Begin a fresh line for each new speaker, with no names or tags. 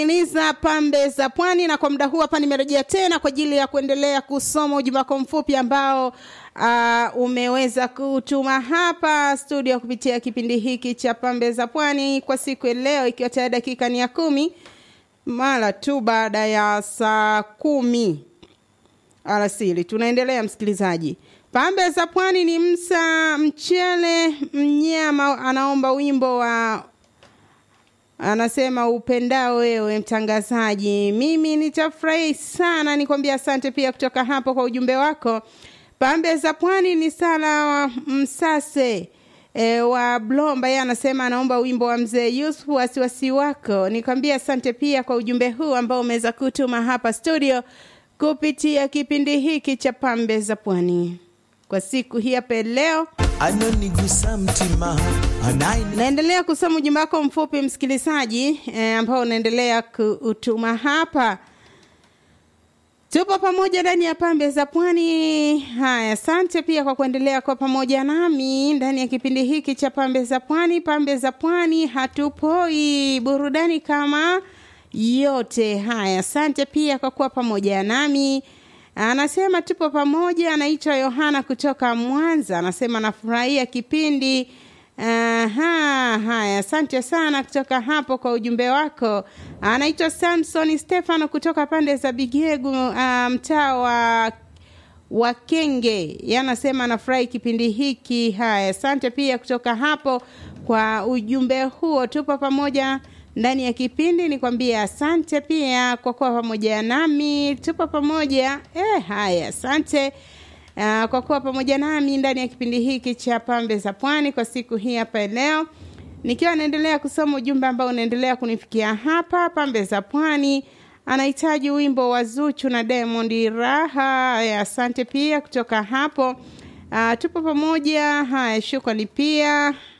niza pambe za pwani na kwa muda huu hapa nimerejea tena kwa ajili ya kuendelea kusoma ujumbe wako mfupi ambao uh, umeweza kutuma hapa studio kupitia kipindi hiki cha pambe za pwani kwa siku ya leo ikiwa tayari dakika ni ya kumi mara tu baada ya saa kumi alasiri tunaendelea msikilizaji pambe za pwani ni msa mchele mnyama anaomba wimbo wa anasema upendao wewe mtangazaji mimi nitafurahi sana nikwambia asante pia kutoka hapo kwa ujumbe wako pambe za pwani ni sala wa msase e, wa blomba yeye anasema anaomba wimbo wa mzee yusuf wasiwasi wako nikwambia asante pia kwa ujumbe huu ambao umeweza kutuma hapa studio kupitia kipindi hiki cha pambe za pwani kwa siku hii hapa leo
anonigusa mtima anaini
naendelea kusoma ujumbe wako mfupi msikilizaji e, ambao unaendelea kuutuma hapa tupo pamoja ndani ya pambe za pwani haya asante pia kwa kuendelea kwa pamoja nami ndani ya kipindi hiki cha pambe za pwani pambe za pwani hatupoi burudani kama yote haya asante pia kwa kuwa pamoja nami anasema tupo pamoja anaitwa yohana kutoka mwanza anasema nafurahia kipindi Aha, haya asante sana kutoka hapo kwa ujumbe wako anaitwa samson stefano kutoka pande za bigegu uh, mtaa wa wakenge yanasema anafurahi kipindi hiki haya asante pia kutoka hapo kwa ujumbe huo tupo pamoja ndani ya kipindi nikwambie asante pia kwa kuwa pamoja nami tupo pamoja eh, haya asante uh, kwa kuwa pamoja nami ndani ya kipindi hiki cha pambe za pwani kwa siku hii hapa leo nikiwa naendelea kusoma ujumbe ambao unaendelea kunifikia hapa pambe za pwani anahitaji wimbo wa zuchu na diamond raha asante pia kutoka hapo uh, tupo pamoja haya shukrani pia